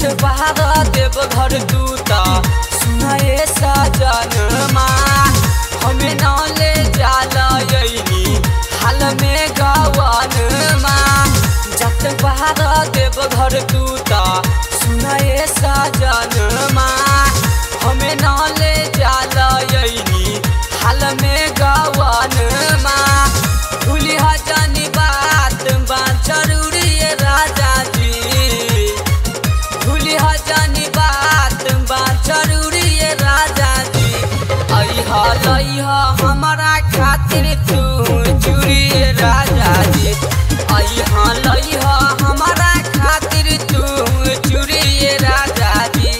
जत बहार देव घर दूता सुनाए सजनमा हमें न ले जाला यही हाल में गवनमा जत बहार देव घर दूता सुनाए सजनमा हमें न ले जाला यही हाल में गवनमा भूली जानी बात बा जरूरी है राजा जी भूली जानी बात बा जरूरी है राजा जी अहा लइहा हमारा खातिर तू चूड़ी राजा जी अहा लइहा हमारा खातिर तू चूड़ी राजा जी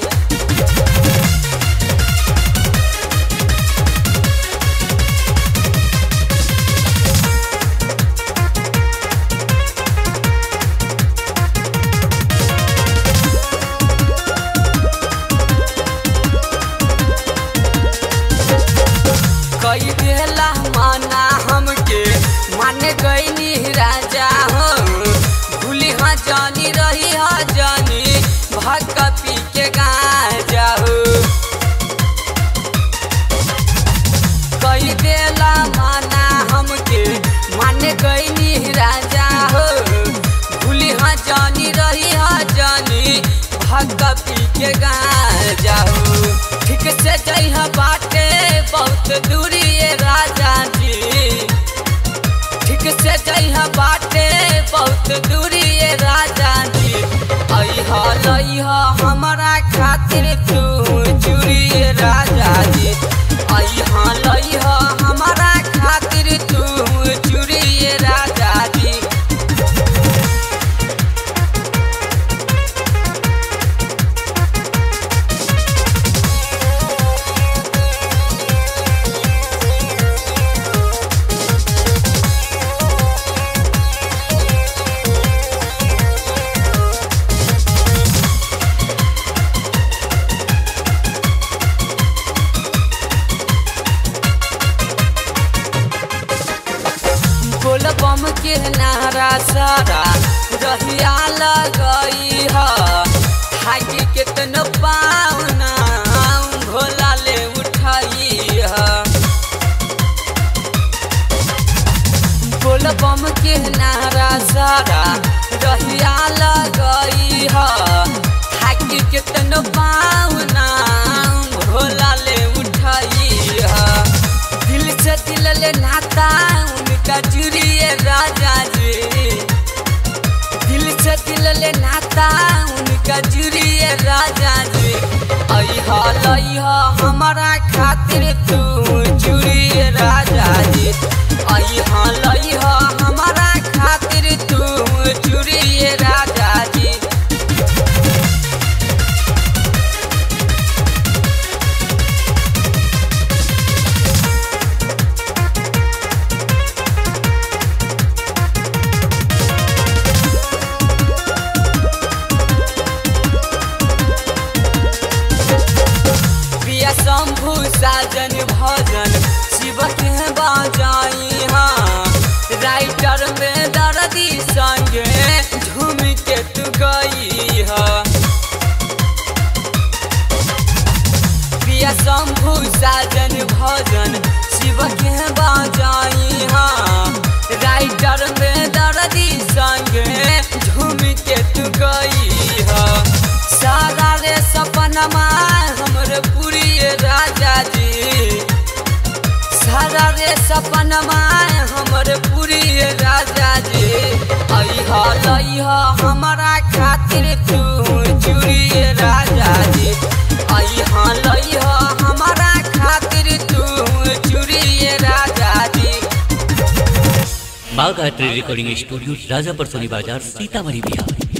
कई बेला माना हमके मान गईनी राजा हो भूली हाँ जानी रही हाँ जानी भक पी के गाजा हो कई बेला माना हमके मान गईनी राजा हो भूली हाँ जानी रही हाँ जानी भक पी के गाजा हो ठीक से जइहा बाटे बहुत दूरी ये राजा जी ठीक से जइहा बाटे बहुत दूरी ये राजा जी अहा लइहा हमारा खातिर तू चूड़ी ये राजा जी अहा लइहा हमारा खातिर तू चूड़ी ये राजा जी बोल बम के नारा सारा रहिया लगई ह हाकी केतन पावना भोला ले उठाई ह बोल बम के नारा सारा रहिया लगई ह हाकी केतन पावना भोला ले उठाई ह दिल से दिल ले नाता उनका जुड़िए राजा जी दिल से दिल ले नाता उनका जुड़िए राजा जी अहा लइहा हमारा खातिर तू जुड़िए राजा जी अहा लइहा हमारा खातिर तू जुड़िए राजा जी प्रिय शंभु साजन भजन शिव के बजाई हाँ राइटर में दर्दी संगे झूम के तू गई हाँ प्रिय शंभु साजन भजन शिव के बजाई हाँ राइटर में दर्दी संगे झूम के तू गई हाँ सारा रे सपनमा हमरे पूरी राजा जी सारा रे सपनमा हमरे पूरी राजा जी अहा लइहा हमारा खातिर तू चूड़ी राजा जी अहा लइहा हमारा खातिर तू चूड़ी राजा जी बागायत्री रिकॉर्डिंग स्टूडियो राजापर सोनी बाजार सीतामढ़ी बिहार